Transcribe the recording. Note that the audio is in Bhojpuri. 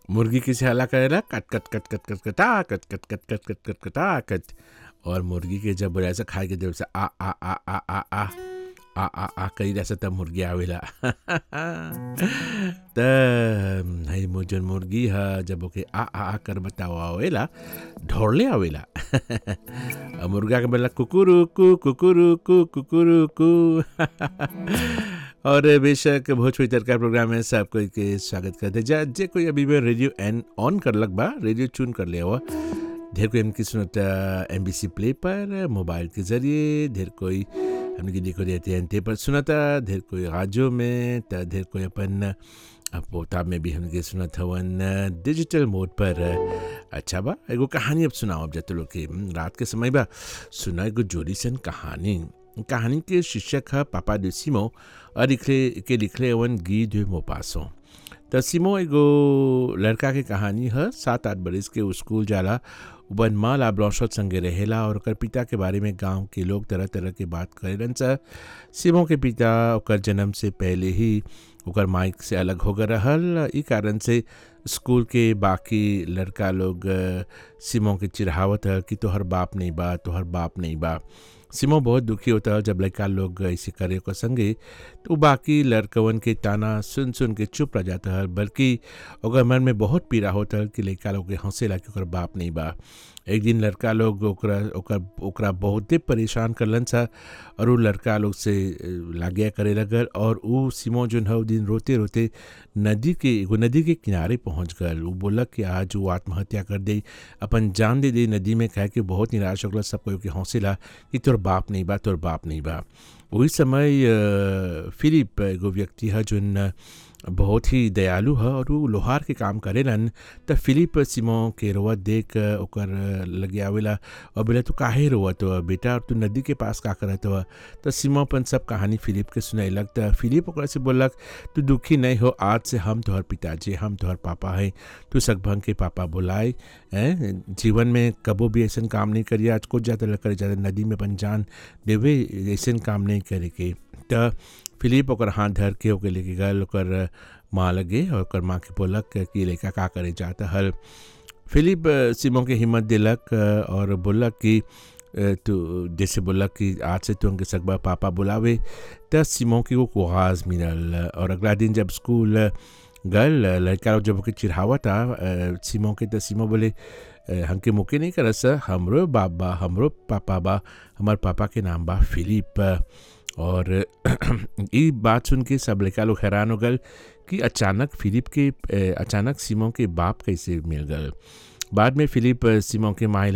मुर्गी किसे हला करेला कट कट कट कट कट कटा कट कट कट कट कट कट कटा कट और मुर्गी के जब बोला से खाए के देव से आ आ आ आ आ आ आ आ आ करी रहा तब मुर्गी आवेला त है मो जन मुर्गी ह जब ओके आ आ आ कर बताओ आवेला ढोड़ले आवेला और मुर्गा के बोला कुकुरु कु कुकुरु कु कुकुरु कु और बेशक भोजपुरी तरका प्रोग्राम में सब कोई के स्वागत करते जा जे कोई अभी भी रेडियो एन ऑन कर लग बा रेडियो चून कर लिया हुआ ढेर कोई इनकी सुनता एम बी सी प्ले पर मोबाइल के ज़रिए ढेर कोई हमने देखो रहते हैं ते पर सुनता ढेर कोई राजो में त ढेर कोई अपन पोता में भी हमने सुनत हवन डिजिटल मोड पर अच्छा बा एगो कहानी अब सुनाओ अब जत लोग के रात के समय बा सुना एगो जोड़ी सन कहानी कहानी के शीर्षक है पापा de सिमो और लिखले के लिखले हवन गी de मोपासो त सिमो एगो लड़का के कहानी है सात आठ बरिस के उ स्कूल जाला वन माँ लाब्लौशत संगे रहेला और ओकर पिता के बारे में गांव के लोग तरह तरह के बात करेलन सा सिमो के पिता ओकर जन्म से पहले ही ओकर माइक से अलग हो गए रहल ई कारण से स्कूल के बाकी लड़का लोग सिमो के चिढ़ावत है कि तोहर बाप नहीं बा तोहर बाप नहीं बा सिमो बहुत दुखी होता है जब लड़का लोग ऐसे करे को संगे तो बाकी लड़कवन के ताना सुन सुन के चुप रह जाता है बल्कि ओकर मन में बहुत पीड़ा होता है कि लड़का लोग के हंसेला कि ओकर बाप नहीं बा एक दिन लड़का लोग ओकरा ओकर ओकरा बहुते परेशान करलन सा और उ लड़का लोग से लाग्या करे लगल और उ सिमो जोन है दिन रोते रोते नदी के एगो नदी के किनारे पहुंच गल उ बोलक कि आज वो आत्महत्या कर दे अपन जान दे दे नदी में कह के बहुत निराश हो गल सब कोई के हौसला कि तोर बाप नहीं बा तोर बाप नहीं बा वही समय फिलिप एगो व्यक्ति है जोन बहुत ही दयालु है और वो लोहार के काम करेलन त फिलिप सिमो के रोवत देख ओकर लगे आवेला और बोले तू काहे रोवत हो बेटा और तू नदी के पास का करत हो तो सिमो अपन सब कहानी फिलिप के सुनैलक त फिलिप ओकरा से बोलक तू दुखी नहीं हो आज से हम तोहर पिताजी हम तोहर पापा हैं तू सकभंग के पापा बुलाए हैं जीवन में कबो भी ऐसा काम नहीं करिए आज कुछ ज़्यादा करे ज़्यादा नदी में अपन जान देवे ऐसा काम नहीं करे के त फिलिप ओकर हाथ धर के ओके लेके गल ओकर माँ लगे और ओकर माँ के बोलक कि लड़का का करे जाता हल फिलिप सिमो के हिम्मत दिलक और बोलक कि तो जैसे बोलक कि आज से तू उनके सकबा पापा बुलावे त सिमो की वो कुआज मिलल और अगला दिन जब स्कूल गल लड़का लोग जब ओके चिढ़ावा था सिमो के तो सिमो बोले हमके मुके नहीं करस हमरो बाप बा हमरो पापा बा हमार पापा के नाम बा फिलिप और ये बात सुन के सब लड़का लोग हैरान हो गए कि अचानक फिलिप के अचानक सिमो के बाप कैसे मिल गए बाद में फिलिप सिमो के माए